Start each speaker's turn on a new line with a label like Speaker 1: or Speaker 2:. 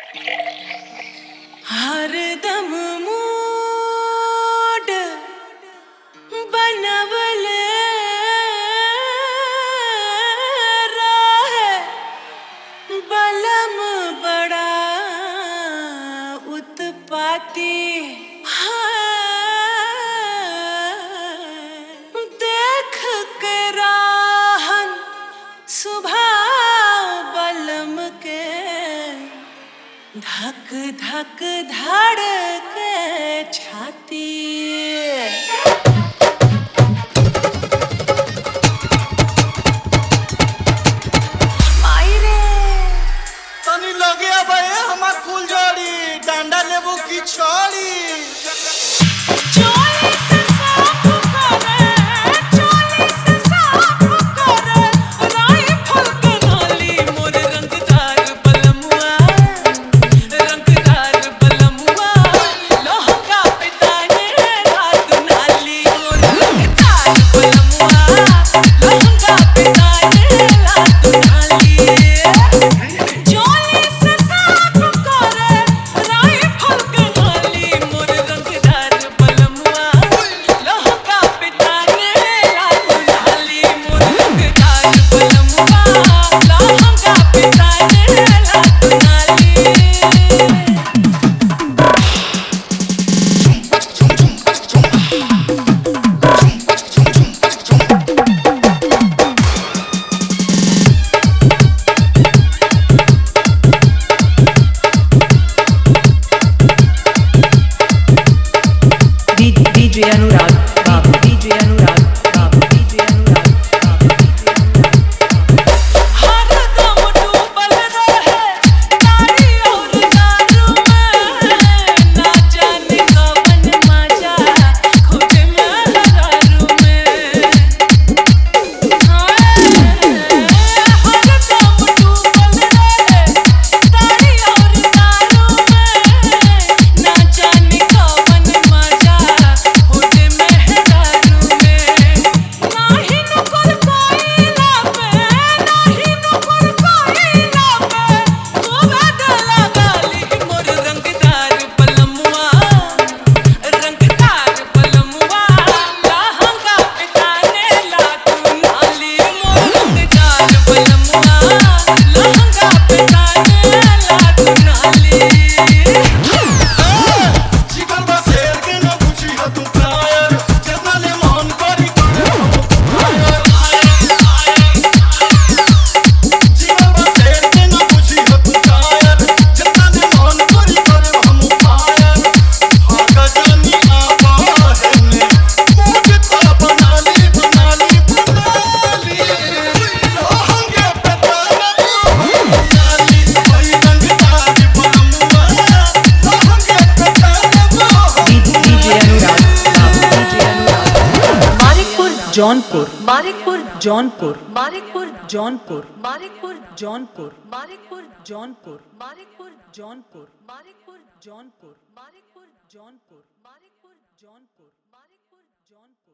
Speaker 1: हरदम मूड बनवले रहे बलम बड़ा उत्पाती देख के राहन सुबह बलम के धक धक धड़ के छाती मायरे
Speaker 2: तनी लगे अबे हमार फुलझड़ी डांडा लेबू की छड़ी
Speaker 1: चोली से साफ करे चोली से साफ करे राइफल के नाली मोर रंगदार बलमुआ रंगदार बलमुआ लहंगा पे ताने रात नाली मोर रंगदार बलमुआ लहंगा पे ताने रात नाली चोली से साफ करे राइफल के नाली मोर रंगदार बलमुआ लहंगा पे ताने रात नाली मोर रंगदार बलमुआ लहंगा पे ताने रात नाली
Speaker 3: D- DJ Anurag, Babu. DJ Anurag, Babu. DJ Anurag, Babu. DJ Anurag, Babu.
Speaker 1: हरदम डूबल रहे तारी और दारू में ना जाने कवन मजा खोजे में दारू में हरदम डूबल रहे तारी और दारू में ना जाने कवन मजा खोजे में दारू में नाही नुकुर कोइला पे नाही नुकुर कोइला पे तोरा गला गाली मोर रंगदार बलमुआ रंगदार बलमुआ लहंगा पे ताने ला तू नाली मोर रंगदार बलमुआ लहंगा पे ताने ला तू नाली
Speaker 2: चिकन बा शेर के न पूछी ह तू प्रायर जितना ले मन करी करे हम फायर चिकन बा शेर के न पूछी ह तू प्रायर जितना ले मन करी करे हम फायर हाका जानी आपा है मुझे तो बनाली बनाली बनाली लोहंगे पे ताना बनाली भाई रंगदार बलमुआ लोहंगे पे ताना
Speaker 3: D- DJ Anurag, Babu. DJ Anurag. Manikpur, Jaunpur. Manikpur, Jaunpur. Manikpur, Jaunpur. Manikpur, Jaunpur. Manikpur, Jaunpur. Manikpur, Jaunpur. Manikpur, Jaunpur. Manikpur, Jaunpur. Manikpur, Jaunpur. Manikpur, Jaunpur.